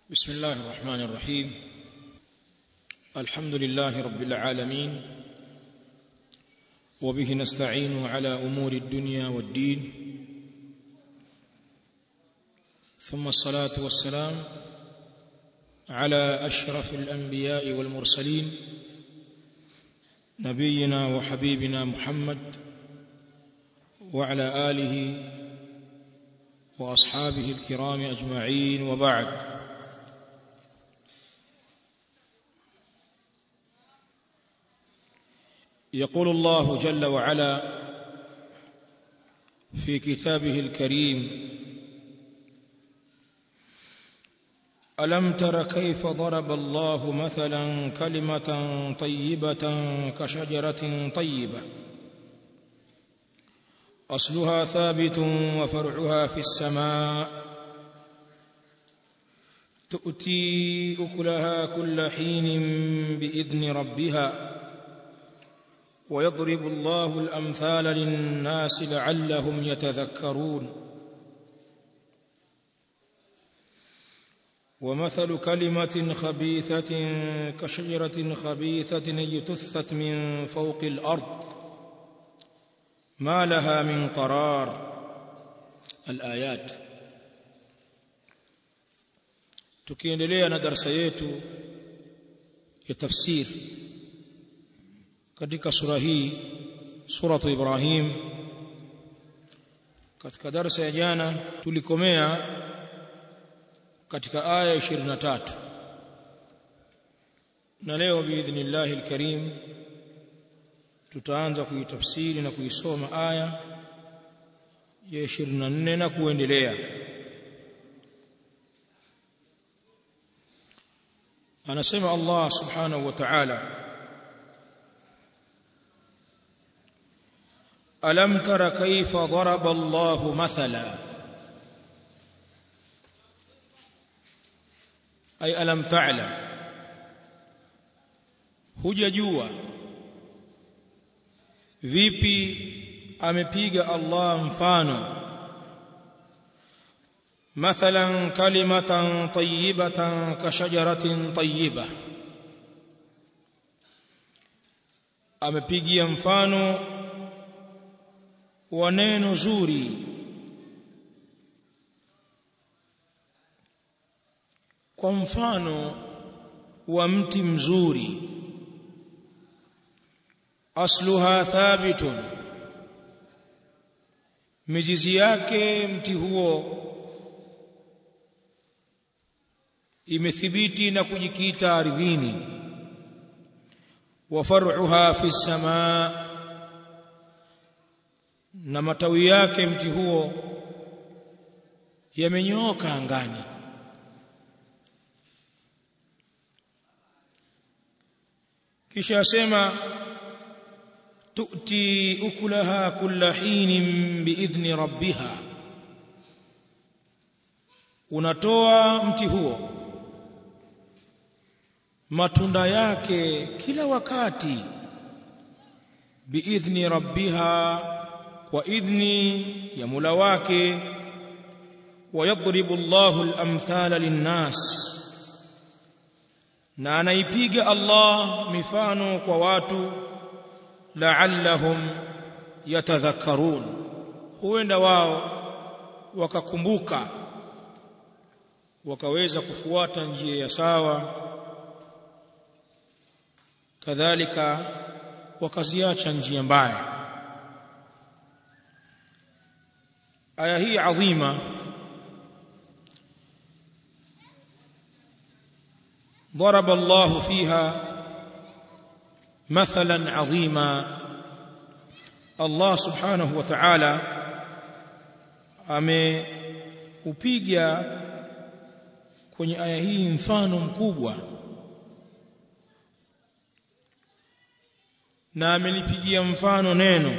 بسم الله الرحمن الرحيم الحمد لله رب العالمين وبه نستعين على امور الدنيا والدين ثم الصلاه والسلام على اشرف الانبياء والمرسلين نبينا وحبيبنا محمد وعلى اله واصحابه الكرام اجمعين وبعد يقول الله جل وعلا في كتابه الكريم الم تر كيف ضرب الله مثلا كلمه طيبه كشجره طيبه اصلها ثابت وفرعها في السماء تؤتي اكلها كل حين باذن ربها ويضرب الله الامثال للناس لعلهم يتذكرون ومثل كلمه خبيثه كشجره خبيثه اجتثت من فوق الارض ما لها من قرار الايات tukiendelea na darasa yetu ya tafsiri katika sura hii suratu Ibrahim katika darasa ya jana tulikomea katika aya 23 na leo biidhnillah alkarim tutaanza kuitafsiri na kuisoma aya ya 24 na kuendelea anasema Allah subhanahu wa ta'ala ألم تر كيف ضرب الله مثلا أي ألم تعلم hujajua vipi amepiga Allah mfano mathalan kalimatan tayyibatan kashajaratin tayyiba amepigia mfano wa neno zuri kwa mfano wa mti mzuri asluha thabitun mizizi yake mti huo imethibiti na kujikita ardhini wa far'uha fi samaa na matawi yake mti huo yamenyooka angani kisha asema tu'ti ukulaha kulla hinin biidhni rabbiha unatoa mti huo matunda yake kila wakati biidhni rabbiha kwa idhni ya Mola wake wayadribu Allahu al-amthala lin-nas na anaipiga Allah mifano kwa watu la'allahum yatadhakkarun huenda wao wakakumbuka wakaweza kufuata njia ya sawa kadhalika wakaziacha njia mbaya aya hii adhima ضرب الله فيها مثلا عظيما الله سبحانه وتعالى ameupiga kwenye aya hii mfano mkubwa na amelipigia mfano neno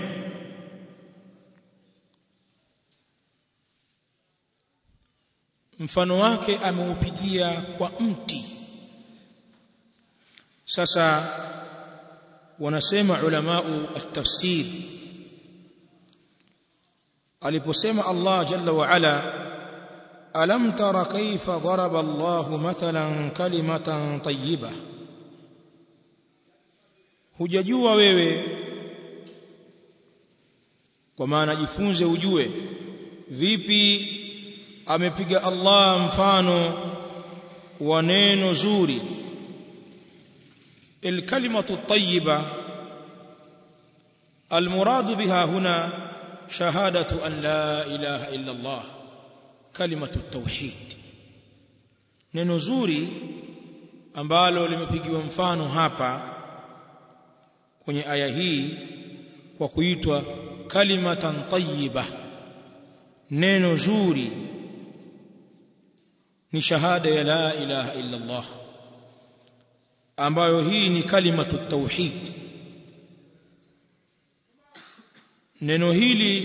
mfano wake ameupigia kwa mti sasa wanasema ulamau at-tafsir aliposema Allah jalla wa ala alam tara kaifa daraba Allahu mathalan kalimatan tayyiba hujajua wewe kwa maana jifunze ujue vipi amepiga Allah mfano wa neno zuri الكلمة الطيبة المراد بها هنا شهادة أن لا إله إلا الله كلمة التوحيد neno zuri ambalo limepigiwa mfano hapa kwenye aya hii kwa kuitwa kalimatan tayyiba neno zuri ni shahada ya la ilaha illa Allah ambayo hii ni kalimatu tauhid neno hili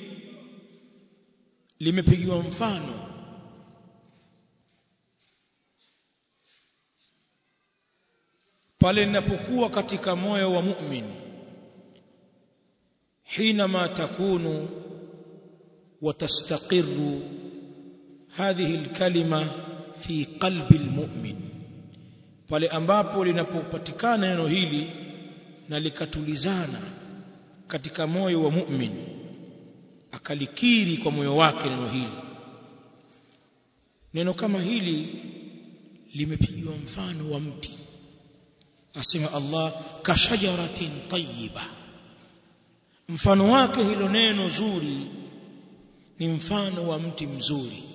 limepigiwa mfano pale linapokuwa katika moyo wa mu'min حينما تكون وتستقر هذه الكلمة في قلب المؤمن pale ambapo linapopatikana neno hili na likatulizana katika moyo wa mu'min akalikiri kwa moyo wake neno hili neno kama hili limepigiwa mfano wa mti asema Allah kashajaratin tayyiba mfano wake hilo neno zuri ni mfano wa mti mzuri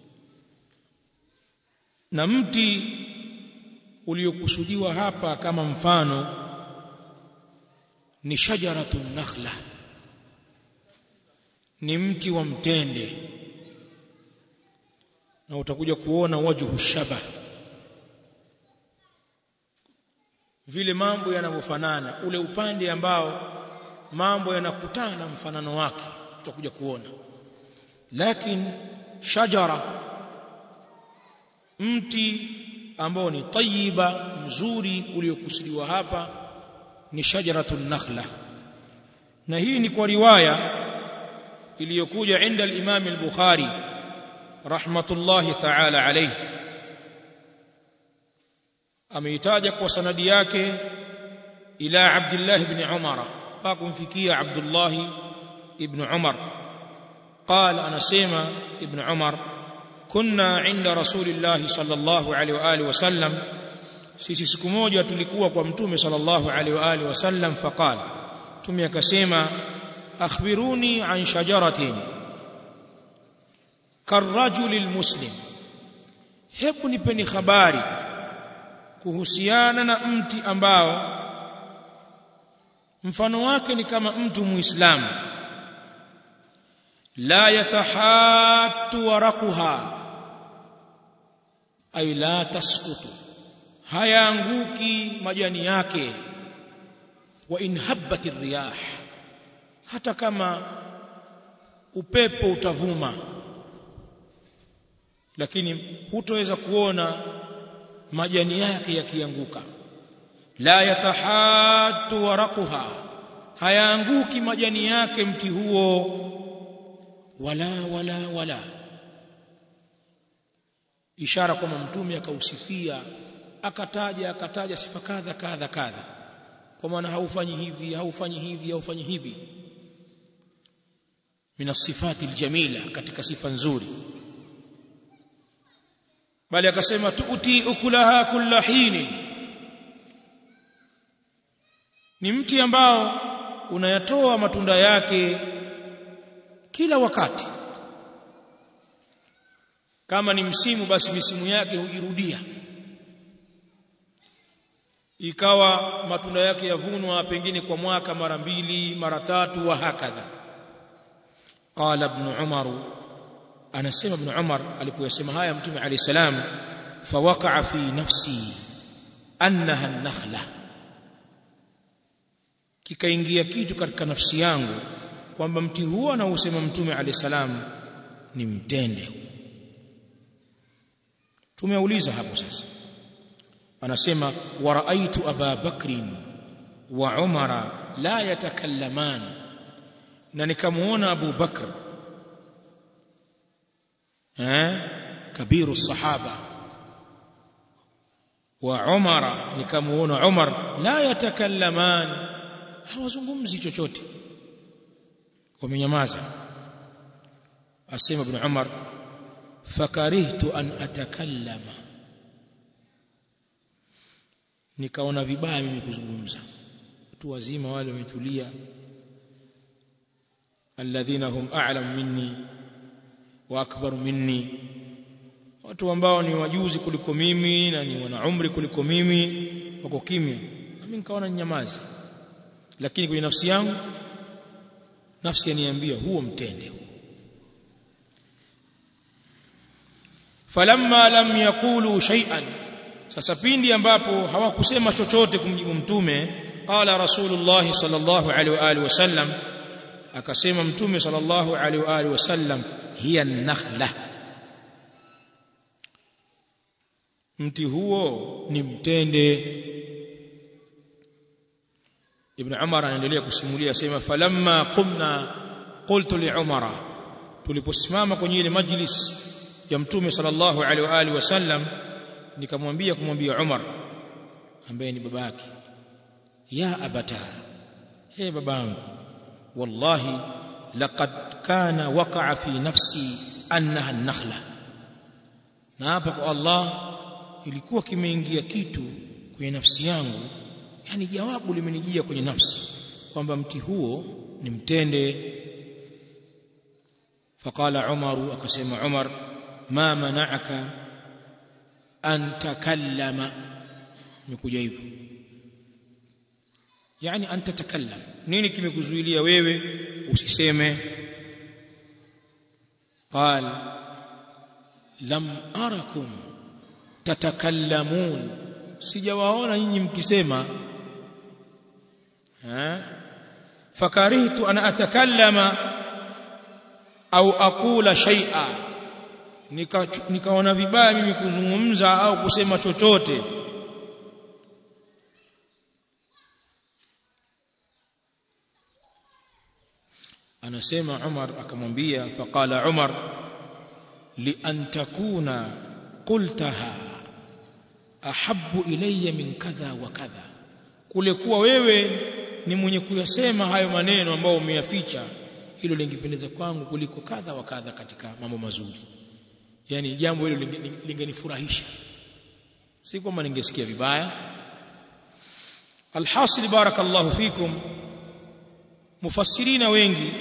na mti uliokusudiwa hapa kama mfano ni shajaratun nakhla ni mti wa mtende na utakuja kuona wajhu shaba vile mambo yanavyofanana ule upande ambao mambo yanakutana mfanano wake utakuja kuona lakini shajara mti ambao ni tayyiba mzuri uliokusudiwa hapa ni shajaratun nakhla na hii ni kwa riwaya iliyokuja inda al-Imam al-Bukhari rahmatullahi ta'ala alayhi ameitaja kwa sanadi yake ila Abdullah ibn Umar kumfikia Abdullah ibn Umar قال anasema ibn Umar kunna inda rasulillahi sallallahu alaihi wa alihi wasallam sisi siku moja tulikuwa kwa mtume sallallahu alaihi wa alihi wasallam faqala mtume akasema akhbiruni an shajaratin karrajuli almuslim hebu nipeni habari kuhusiana na mti ambao mfano wake ni kama mtu muislamu la yatahattu waraquha ay la tasqutu hayaanguki majani yake wa in habbat riyah hata kama upepo utavuma lakini hutoweza kuona majani yake yakianguka la yatahattu waraquha hayaanguki majani yake mti huo wala wala wala ishara kwamba mtume akausifia akataja akataja sifa kadha kadha kadha kwa maana haufanyi hivi haufanyi hivi haufanyi hivi min sifati aljamila katika sifa nzuri bali akasema tuuti ukulaha kulla hini ni mti ambao unayatoa matunda yake kila wakati kama ni msimu basi misimu yake hujirudia ikawa matunda yake yavunwa pengine kwa mwaka mara mbili mara tatu wa hakadha qala ibn umar anasema ibn umar alipoyasema haya mtume alayhi salam fawaqa'a fi nafsi annaha an-nakhla kikaingia kitu katika nafsi yangu kwamba mti huo anausema mtume alayhi salam ni mtende tumeuliza hapo sasa anasema wa raaitu aba bakrin wa umara la yatakallaman na nikamuona abu bakr eh kabiru sahaba wa umara nikamuona umar la yatakallaman hawazungumzi chochote wamenyamaza asema ibn umar fakarihtu an atakallama nikaona vibaya mimi kuzungumza watu wazima wale wametulia alladhina hum a'lam minni wa akbaru minni watu ambao ni wajuzi kuliko mimi na ni wana umri kuliko mimi wako kimya mimi nikaona nyamazi lakini kwenye nafsi yangu nafsi yaniambia huo mtende huo falamma lam yaqulu shay'an sasa pindi ambapo hawakusema chochote kumjibu mtume qala rasulullah sallallahu alaihi wa alihi wasallam akasema mtume sallallahu alaihi wa alihi wasallam hiya nakhla mti huo ni mtende ibn umar anaendelea kusimulia sema falamma qumna qultu li umara tuliposimama kwenye ile majlis ya mtume sallallahu alaihi wa alihi wasallam nikamwambia kumwambia Umar ambaye ni baba yake ya abata he babangu wallahi laqad kana waqa'a fi nafsi annaha an-nakhla na hapa kwa Allah ilikuwa kimeingia kitu kwenye nafsi yangu yani jawabu limenijia kwenye nafsi kwamba mti huo ni mtende faqala Umar akasema Umar ma mana'aka an takallama nimekuja hivyo yani an tatakallam nini kimekuzuilia wewe usiseme qal lam arakum tatakallamun sijawaona nyinyi mkisema ha fakarihtu an atakallama au aqula shay'a nikaona vibaya mimi kuzungumza au kusema chochote anasema Umar akamwambia faqala Umar li an takuna qultaha ahabbu ilayya min kadha wa kadha kule kuwa wewe ni mwenye kuyasema hayo maneno ambayo umeyaficha hilo lingependeza kwangu kuliko kadha wa kadha katika mambo mazuri yani jambo hilo lingenifurahisha si kwamba ningesikia vibaya alhasil barakallahu fikum mufassirina wengi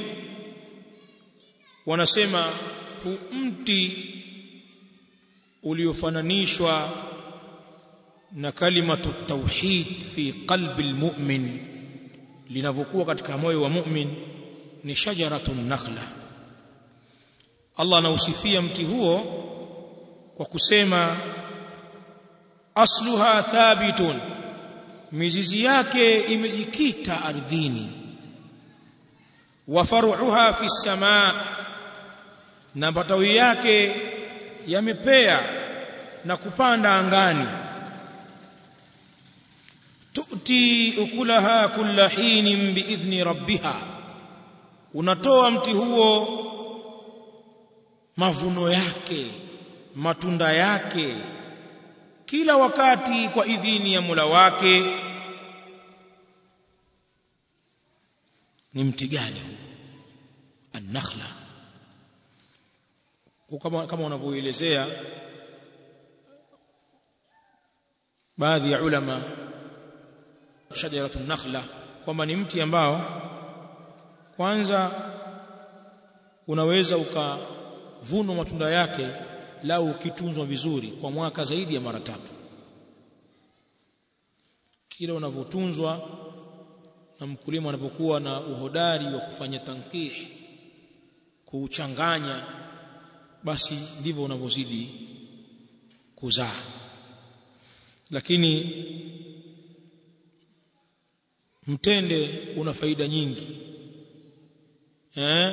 wanasema hu mti uliofananishwa na kalimatu tauhid fi qalbi almu'min linavyokuwa katika moyo wa mu'min ni shajaratun nakhla Allah anausifia mti huo kwa kusema asluha thabitun mizizi yake imejikita ardhini wa faruha fi samaa na matawi yake yamepea na kupanda angani tuti ukulaha kulla hinin biidhni rabbiha unatoa mti huo mavuno yake matunda yake kila wakati kwa idhini ya Mola wake ni mti gani huu an-nakhla kama kama wanavyoelezea baadhi ya ulama shajaratun nakhla kwamba ni mti ambao kwanza unaweza ukavunwa matunda yake lau ukitunzwa vizuri kwa mwaka zaidi ya mara tatu kila unavyotunzwa na mkulima anapokuwa na uhodari wa kufanya tankih kuuchanganya basi ndivyo unavyozidi kuzaa lakini mtende una faida nyingi eh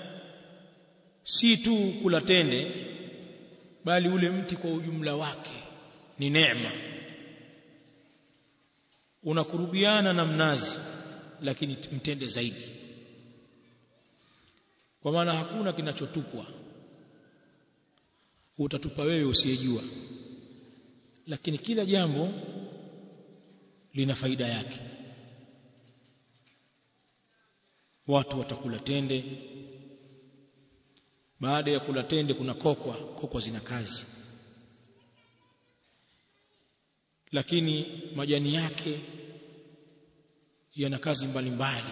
si tu kula tende bali ule mti kwa ujumla wake ni neema unakurubiana na mnazi lakini mtende zaidi kwa maana hakuna kinachotupwa utatupa wewe usiyejua lakini kila jambo lina faida yake watu watakula tende baada ya kula tende kuna kokwa kokwa zina kazi lakini majani yake yana kazi mbalimbali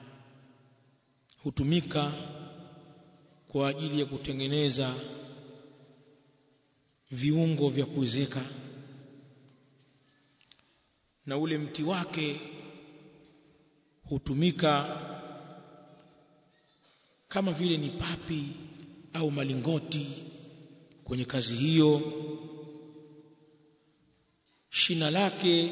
hutumika kwa ajili ya kutengeneza viungo vya kuwezeka na ule mti wake hutumika kama vile ni papi au malingoti kwenye kazi hiyo shina lake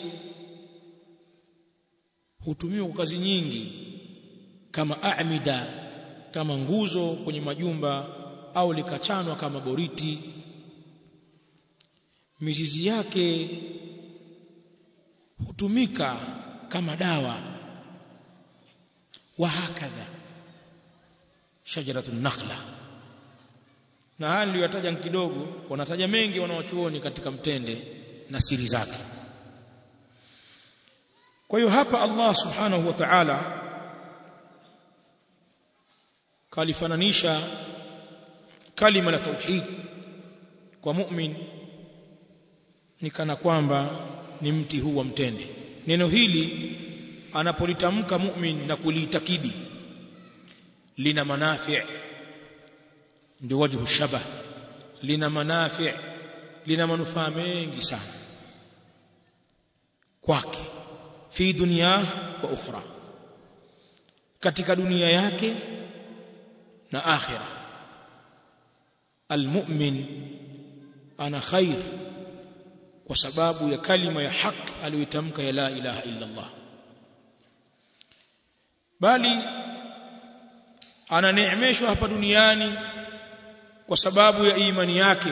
hutumiwa kwa kazi nyingi kama amida kama nguzo kwenye majumba au likachanwa kama boriti mizizi yake hutumika kama dawa wa hakadha shajaratun nakhla na haya niliyotaja kidogo wanataja mengi wanaochuoni katika mtende na siri zake kwa hiyo hapa Allah subhanahu wa ta'ala kalifananisha kalima la tauhid kwa mu'min ni kana kwamba ni mti huu wa mtende neno hili anapolitamka mu'min na kuliitakidi lina manafi' ndio wajhu shabah lina manafi' lina manufaa mengi sana kwake fi dunya wa ukhra katika dunia yake na akhira almu'min ana khair kwa sababu ya kalima ya haki aliyotamka ya la ilaha illa Allah bali ananeemeshwa hapa duniani kwa sababu ya imani yake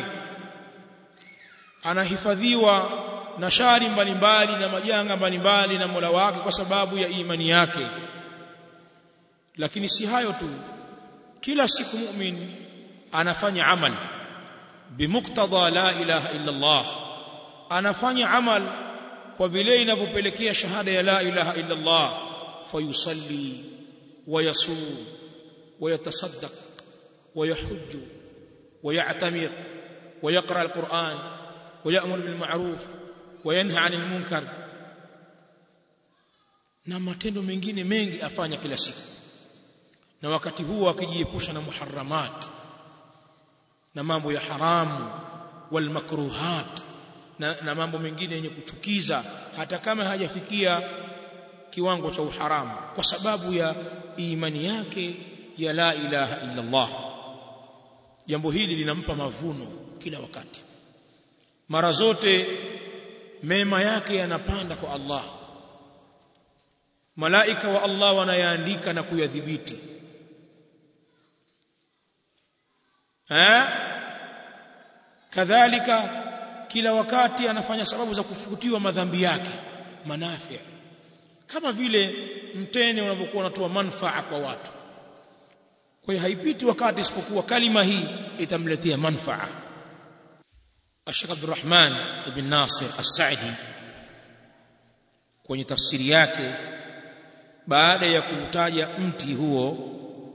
anahifadhiwa na shari mbalimbali na majanga mbalimbali na Mola wake kwa sababu ya imani yake lakini si hayo tu kila siku mu'min anafanya amal bimuktadha la ilaha illa Allah anafanya amal kwa vile inavyopelekea shahada ya la ilaha illa Allah fayusalli ويصوم ويتصدق ويحج ويعتمر ويقرأ القرآن ويأمر بالمعروف وينهى عن المنكر na matendo mengine mengi afanya kila siku na wakati huo akijiepusha na muharramat na mambo ya haramu wal makruhat na, na mambo mengine yenye kuchukiza hata kama hajafikia kiwango cha uharamu kwa sababu ya imani yake ya la ilaha illa Allah jambo hili linampa mavuno kila wakati mara zote mema yake yanapanda kwa Allah malaika wa Allah wanayaandika na kuyadhibiti eh kadhalika kila wakati anafanya sababu za kufutiwa madhambi yake manafi kama vile mtene unapokuwa unatoa manfaa kwa watu kwa hiyo haipiti wakati isipokuwa kalima hii itamletea manfaa Sheikh Abdurrahman ibn Nasir As-Sa'di kwenye tafsiri yake baada ya kutaja mti huo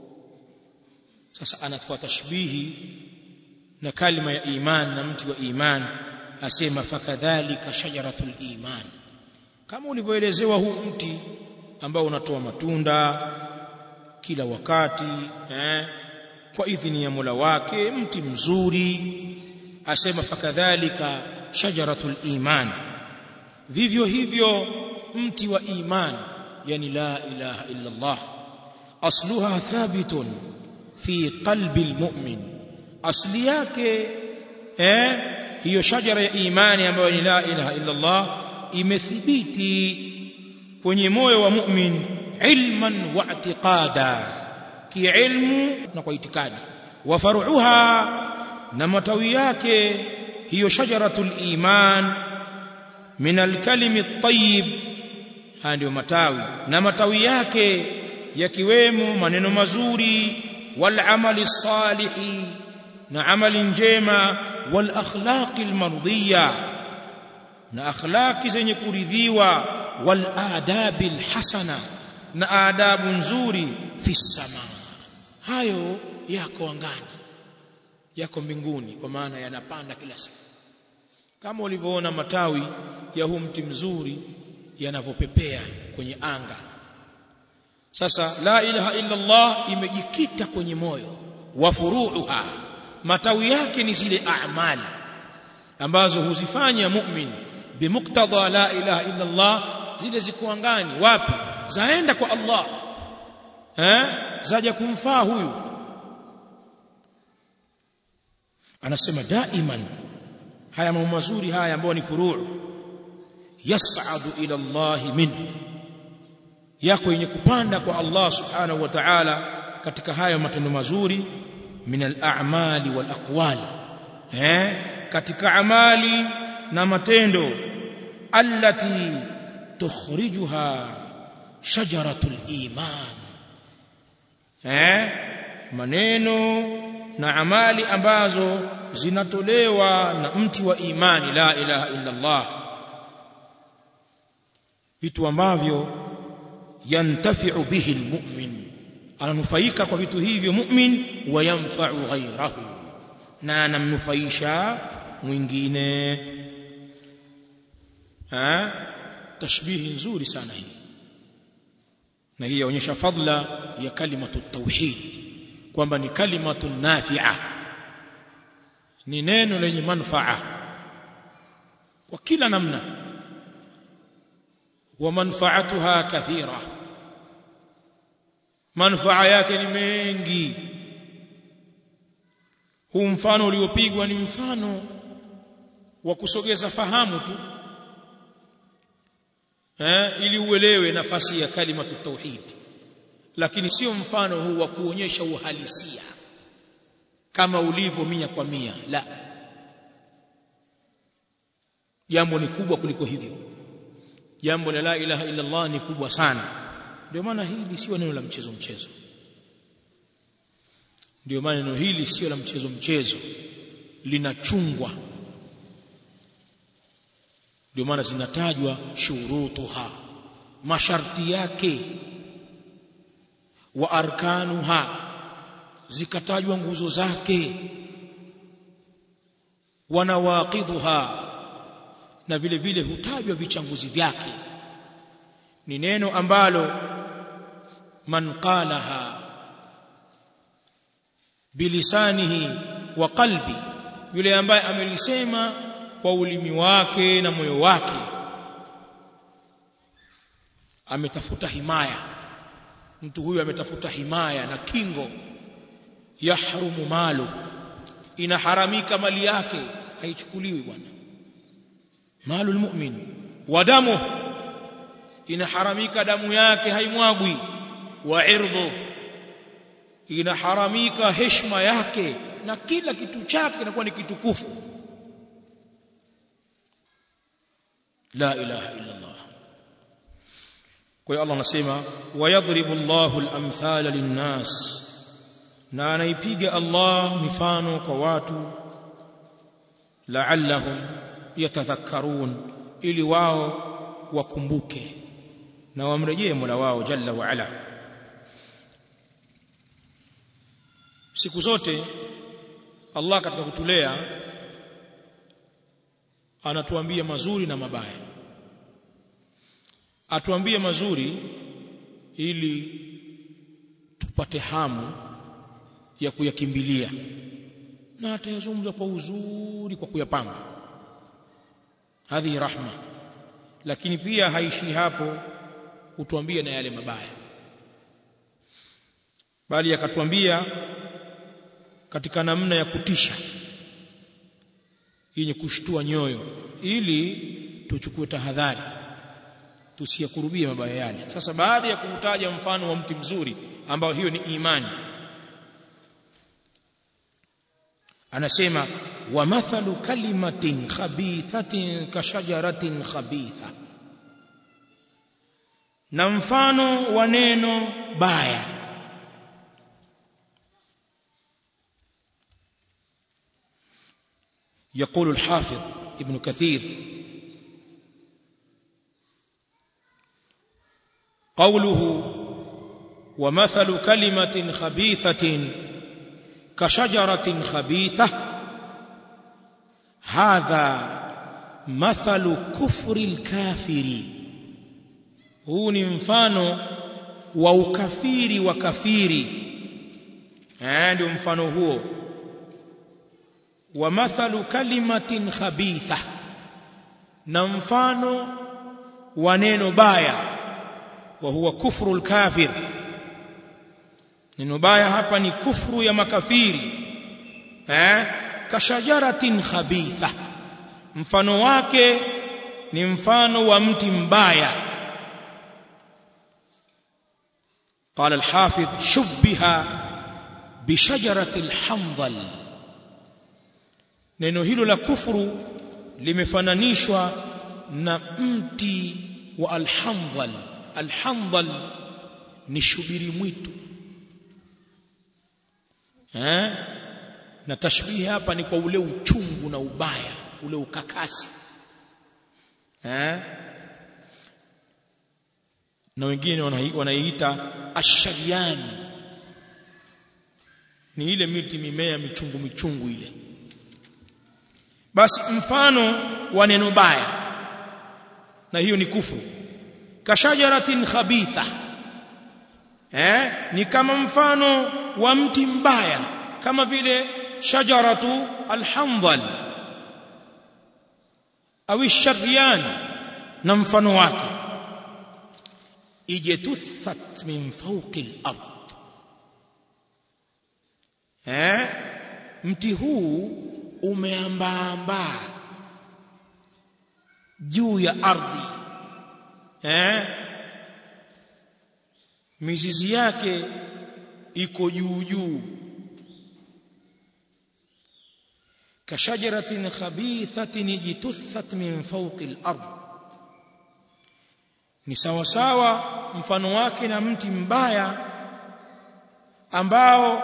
sasa anatoa tashbihi na kalima ya iman na mti wa iman asema fakadhalika shajaratul iman kama ulivyoelezewa huu mti ambao unatoa matunda kila wakati eh, kwa idhini ya Mola wake mti mzuri asema fakadhalika shajaratul iman vivyo hivyo mti wa iman yani la ilaha illa Allah asluha thabitun fi qalbi almu'min asli yake eh hiyo shajara ya imani ambayo ni la ilaha illa Allah imethibiti kwenye moyo wa mu'min ilman wa i'tiqada kiilmu na kwa itikadi wa faruha na matawi yake hiyo shajaratul iman min alkalimi at-tayyib haya ndio matawi na matawi yake yakiwemo maneno mazuri wal amali salihi na amali njema wal akhlaqi almardiya na akhlaqi zenye kuridhiwa wal adabi alhasana na adabu nzuri fi sama hayo yako angani yako mbinguni kwa maana yanapanda kila siku kama ulivyoona matawi ya huu mti mzuri yanavyopepea kwenye anga sasa la ilaha illa Allah imejikita kwenye moyo wa furuuha matawi yake ni zile a'mali ambazo huzifanya mu'min bimuktadha la ilaha illa Allah zile ziko angani wapi zaenda kwa Allah eh zaja kumfaa huyu anasema daiman haya mambo mazuri haya ambayo ni furuu yas'adu ila Allah minhu yako yenye kupanda kwa Allah subhanahu wa ta'ala katika hayo matendo mazuri min al-a'mali wal aqwal eh katika amali na matendo allati tukhrijuha shajaratul iman eh maneno na amali ambazo zinatolewa na mti wa imani la ilaha illa Allah vitu ambavyo yantafi'u bihi almu'min ananufaika kwa vitu hivyo mu'min wa yanfa'u ghayrahu na anamnufaisha mwingine ha tashbihi nzuri sana hii na hii yaonyesha fadla ya kalimatu tauhid kwamba ni kalimatu nafi'a ni neno lenye manfaa kwa kila namna wa manfaatuha kathira manfaa yake ni mengi huu mfano uliopigwa ni mfano wa kusogeza fahamu tu eh, ili uelewe nafasi ya kalimatu tauhid lakini sio mfano huu wa kuonyesha uhalisia kama ulivyo mia kwa mia la jambo ni kubwa kuliko hivyo jambo la la ilaha illa Allah ni kubwa sana ndio maana hili sio neno la mchezo mchezo ndio maana neno hili sio la mchezo mchezo linachungwa ndio maana zinatajwa shurutuha masharti yake wa arkanuha zikatajwa nguzo zake wanawaqidhuha na vile vile hutajwa vichanguzi vyake ni neno ambalo man qalaha bilisanihi wa qalbi yule ambaye amelisema kwa ulimi wake na moyo wake ametafuta himaya mtu huyu ametafuta himaya na kingo yahrumu malu inaharamika mali yake haichukuliwi bwana malu almu'min wa damu inaharamika damu yake haimwagwi wa irdhu inaharamika heshima yake na kila kitu chake kinakuwa ni kitukufu la ilaha illa Allah kwa hiyo Allah anasema wayadribu Allahu al-amthala lin-nas na anaipiga Allah mifano kwa watu la'allahum yatadhakkarun ili wao wakumbuke na wamrejee Mola wao jalla wa ala siku zote Allah katika kutulea anatuambia mazuri na mabaya atuambie mazuri ili tupate hamu ya kuyakimbilia na atayazungumza kwa uzuri kwa kuyapanga hadhi rahma lakini pia haishi hapo hutuambia na yale mabaya bali akatuambia katika namna ya kutisha yenye kushtua nyoyo ili tuchukue tahadhari tusiyakurubie mabaya yale sasa baada ya kutaja mfano wa mti mzuri ambao hiyo ni imani anasema wa mathalu kalimatin khabithatin kashajaratin khabitha na mfano wa neno baya يقول الحافظ ابن كثير قوله ومثل كلمة خبيثة كشجرة خبيثة هذا مثل كفر الكافر huu ni mfano wa ukafiri wa kafiri eh ndio mfano huo wa mathalu kalimatin khabitha na mfano wa neno baya wa huwa kufru al-kafir neno baya hapa ni kufru ya makafiri eh kashajaratin khabitha mfano wake ni mfano wa mti mbaya قال الحافظ شبه بشجرة الحنظل neno hilo la kufuru limefananishwa na mti wa alhamdhal alhamdhal ni shubiri mwitu eh na tashbihi hapa ni kwa ule uchungu na ubaya ule ukakasi eh na wengine wanaiita ashariani ni ile miti mimea michungu michungu ile basi mfano wa neno baya na hiyo ni kufuru kashajaratin khabitha eh ni kama mfano wa mti mbaya kama vile shajaratu alhamdhal au sharian na mfano wake ijetuthat min fawqi al-ard eh mti huu umeambaambaa juu ya ardhi eh mizizi yake iko juu juu kashajaratin khabithatin jituthat min fawqi al-ard ni sawa sawa mfano wake na mti mbaya ambao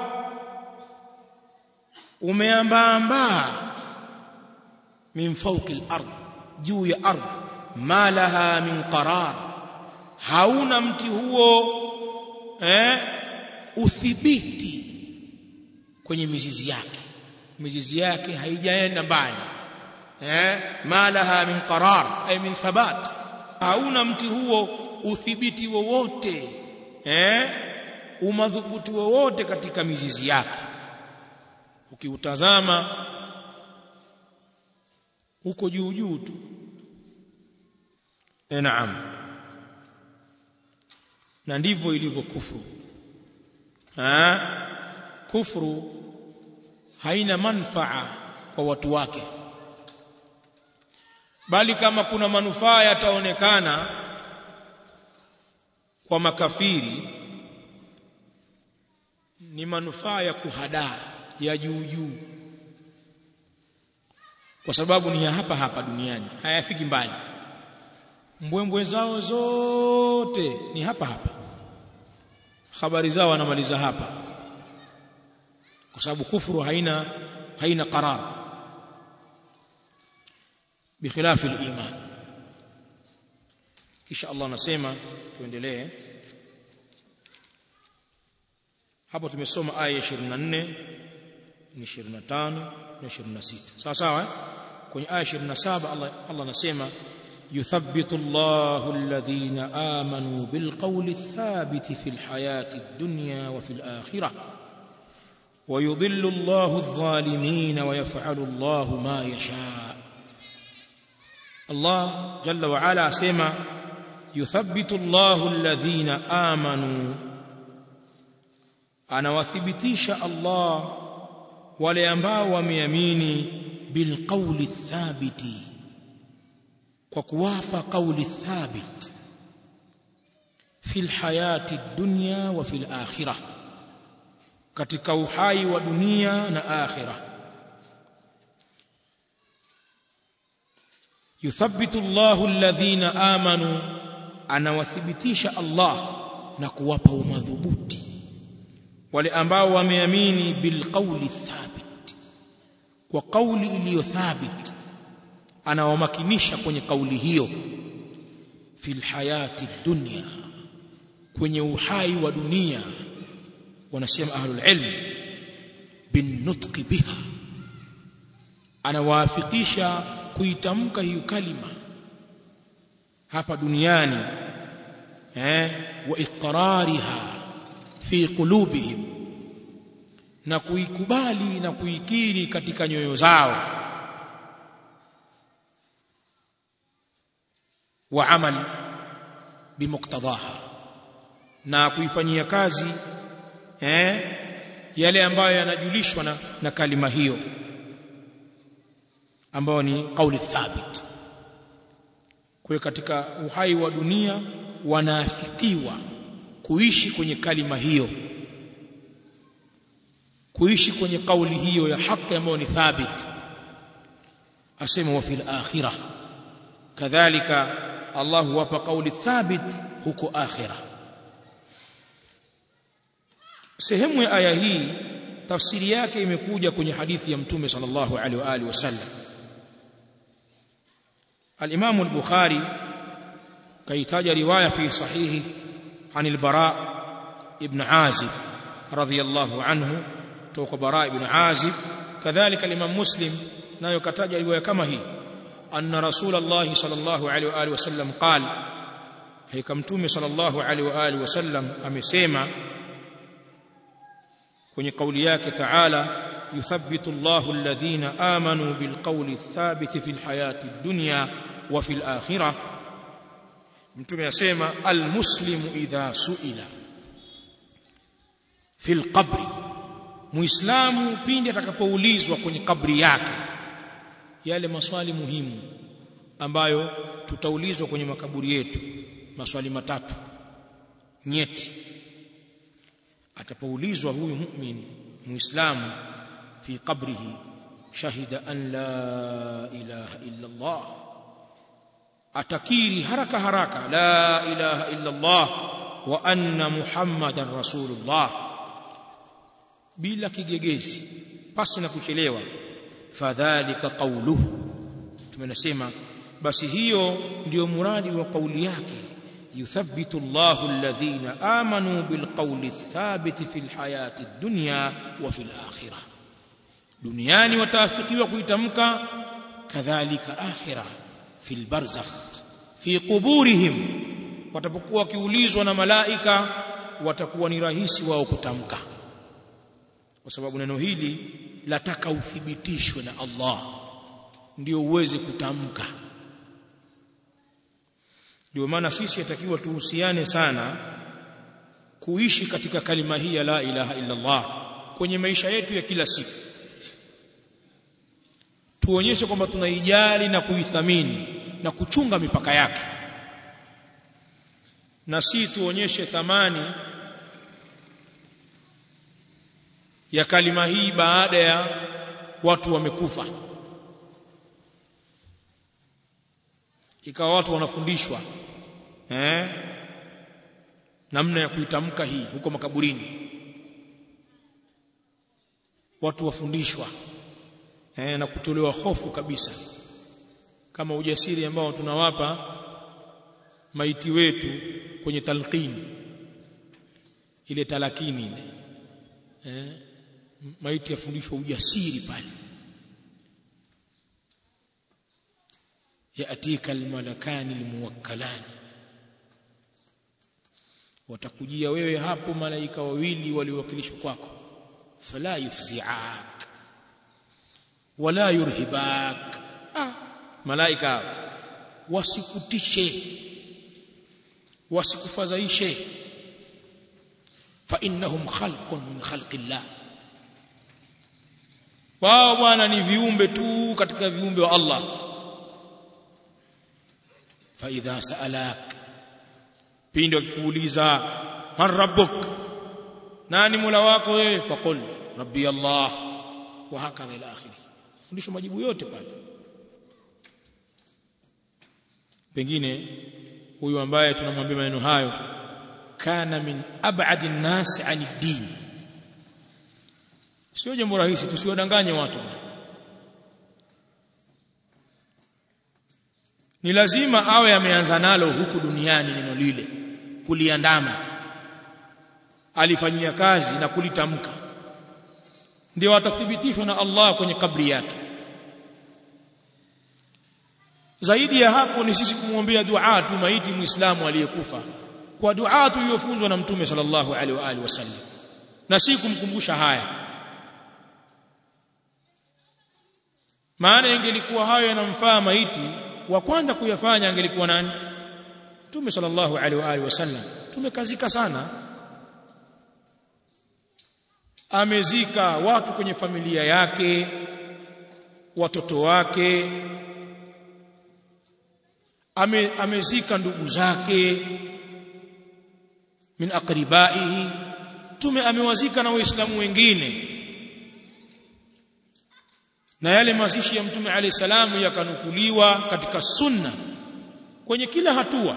umeambaambaa min fawqi al-ard juu ya ardhi ma laha min qarar hauna mti huo eh uthibiti kwenye mizizi yake mizizi yake haijaenda mbali eh ma laha min qarar ay min thabat hauna mti huo uthibiti wowote eh umadhubuti wowote katika mizizi yake ukiutazama uko juu juu tu e naam na ndivyo ilivyo kufuru ha kufuru haina manfaa kwa watu wake bali kama kuna manufaa yataonekana kwa makafiri ni manufaa ya kuhadaa ya juu juu kwa sababu ni ya hapa hapa duniani hayafiki mbali mbwembwe zao zote ni hapa hapa habari zao wanamaliza hapa kwa sababu kufuru haina haina qarar بخلاف الايمان kisha Allah anasema tuendelee hapo tumesoma aya 24 25 na 26 sawa sawa kwenye aya 27 Allah Allah anasema يثبت الله الذين آمنوا بالقول الثابت في الحياة الدنيا وفي الآخرة ويضل الله الظالمين ويفعل الله ما يشاء الله جل وعلا سما يثبت الله الذين آمنوا anawathibitisha Allah wale ambao wameamini bilqauli thabiti kwa kuwapa kauli thabit fil hayati dunya wa fil akhirah katika uhai wa dunia na akhirah yuthabbitu Allahu alladhina amanu anawathibitisha Allah na kuwapa umadhubuti wale ambao wameamini bilqauli thabit kwa kauli iliyo thabit anawamakinisha kwenye kauli hiyo fil hayati dunya kwenye uhai wa dunia wanasema ahlul ilm bin nutqi biha anawaafikisha kuitamka hiyo kalima hapa duniani eh wa iqrariha fi qulubihim na kuikubali na kuikiri katika nyoyo zao wa amal bimuktadhaha na kuifanyia kazi eh yale ambayo yanajulishwa na, na kalima hiyo ambayo ni kauli thabit kwa katika uhai wa dunia wanaafikiwa kuishi kwenye kalima hiyo kuishi kwenye kauli hiyo ya haki ambayo ni thabit asema wa fil akhirah kadhalika Allah huwapa kauli thabit huko akhirah sehemu ya aya hii tafsiri yake imekuja kwenye hadithi ya mtume sallallahu alaihi wa alihi wasallam al-Imam al-Bukhari kaitaja riwaya fi sahihi عن البراء ابن عازب رضي الله عنه توك براء ابن عازب كذلك الإمام مسلم نايو كتاج رواية كما هي أن رسول الله صلى الله عليه وآله وسلم قال هي كمتومي صلى الله عليه وآله وسلم أمسيما kwenye kauli yake taala yuthabbitu Allahu alladhina amanu bilqawli thabiti fil hayati dunya wa fil akhirah mtume asema almuslimu idha suila fil qabri muislamu pindi atakapoulizwa kwenye kabri yake yale maswali muhimu ambayo tutaulizwa kwenye makaburi yetu maswali matatu nyeti atapoulizwa huyu mu'min muislamu fi qabrihi shahida an la ilaha illa Allah atakiri haraka haraka la ilaha illa Allah wa anna muhammadan rasulullah bila kigegezi pasi na kuchelewa fadhalika qawluhu tumenasema basi hiyo ndiyo muradi wa kauli yake يثبت الله الذين آمنوا بالقول الثابت في الحياة الدنيا وفي الآخرة دنياني وتافقي وكيتمك كذلك آخرة في البرزخ في قبورهم watapokuwa wakiulizwa na malaika watakuwa ni rahisi wao kutamka kwa sababu neno hili lataka uthibitishwe na Allah ndio uweze kutamka ndio maana sisi yatakiwa tuhusiane sana kuishi katika kalima hii ya la ilaha illa Allah kwenye maisha yetu ya kila siku tuonyeshe kwamba tunaijali na kuithamini na kuchunga mipaka yake na si tuonyeshe thamani ya kalima hii baada ya watu wamekufa ikawa watu wanafundishwa eh namna ya kuitamka hii huko makaburini watu wafundishwa eh na kutolewa hofu kabisa kama ujasiri ambao tunawapa maiti wetu kwenye talqini ile talakini ile eh maiti yafundishwa ujasiri pale yatika almalakani almuwakkalani watakujia wewe hapo malaika wawili waliowakilishwa kwako fala yufzi'ak wala yurhibak ah, malaika wasikutishe wasikufadhaishe fa innahum khalqun min khalqillah wao bwana ni viumbe tu katika viumbe wa Allah fa idha sa'alak pindi wakikuuliza man rabbuk nani mola wako wewe faqul rabbi Allah wa hakadha ila akhiri fundisho majibu yote pale pengine huyu ambaye tunamwambia maneno hayo kana min ab'adi an-nas 'ani din sio jambo rahisi tusiwadanganye watu ni lazima awe ameanza nalo huku duniani neno lile kuliandama alifanyia kazi na kulitamka ndio atathibitishwa na Allah kwenye kabri yake zaidi ya hapo ni sisi kumwombea dua tu maiti muislamu aliyekufa kwa dua tuliyofunzwa na mtume sallallahu alaihi wa alihi wasallam na si kumkumbusha haya maana ingelikuwa hayo yanamfaa maiti wa kwanza kuyafanya angelikuwa nani mtume sallallahu alaihi wa alihi wasallam tumekazika sana amezika watu kwenye familia yake watoto wake ame, amezika ndugu zake min aqribaihi tume amewazika na waislamu wengine na yale mazishi ya mtume alayhi salamu yakanukuliwa katika sunna kwenye kila hatua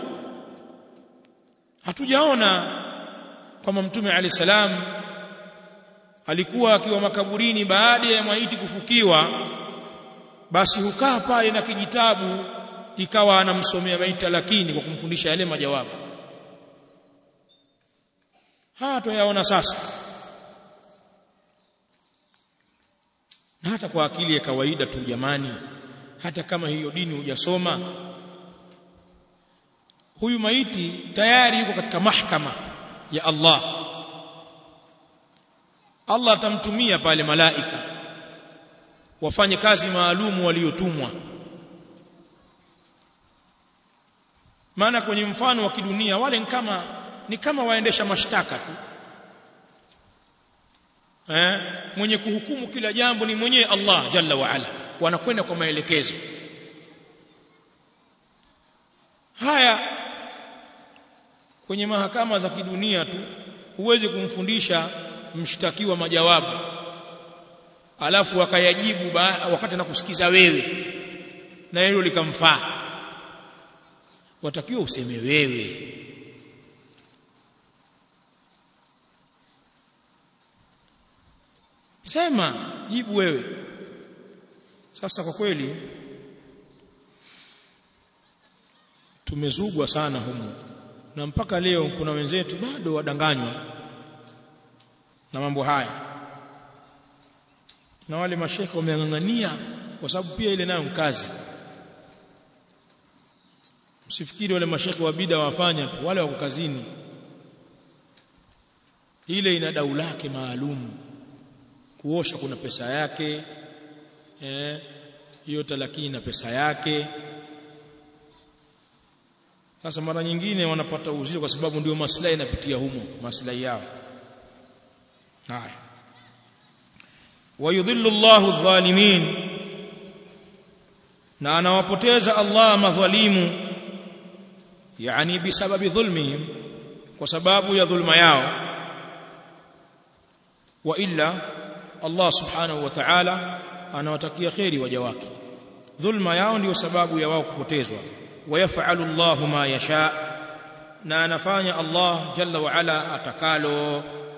hatujaona kama mtume alayhi salam alikuwa akiwa makaburini baada ya maiti kufukiwa basi hukaa pale na kijitabu ikawa anamsomea maiti lakini kwa kumfundisha yale majawabu haya tuyaona sasa na hata kwa akili ya kawaida tu jamani hata kama hiyo dini hujasoma huyu maiti tayari yuko katika mahkama ya Allah Allah atamtumia pale malaika wafanye kazi maalumu waliotumwa maana kwenye mfano wa kidunia wale ni kama ni kama waendesha mashtaka tu eh mwenye kuhukumu kila jambo ni mwenyewe Allah jalla wa ala wanakwenda kwa maelekezo haya kwenye mahakama za kidunia tu huwezi kumfundisha mshtakiwa majawabu alafu akayajibu wakati anakusikiza wewe na hilo likamfaa watakiwa useme wewe sema jibu wewe sasa kwa kweli tumezugwa sana humu na mpaka leo kuna wenzetu bado wadanganywa na mambo haya na wale mashekhe wameang'ang'ania kwa sababu pia ile nayo kazi msifikiri wale mashekhe wa bida wafanya tu wale wako kazini ile ina dau lake maalum kuosha kuna pesa yake eh hiyo talakini na pesa yake sasa mara nyingine wanapata uzito kwa sababu ndio maslahi yanapitia humo maslahi yao haya wayudhillu Allahu adh-dhalimin na anawapoteza Allah madhalimu yani bisababi dhulmihim kwa sababu ya dhulma yao wa illa Allah subhanahu wa ta'ala anawatakia khairi waja wake dhulma yao ndiyo sababu ya wao kupotezwa ويفعل الله ما يشاء na anafanya Allah jalla wa ala atakalo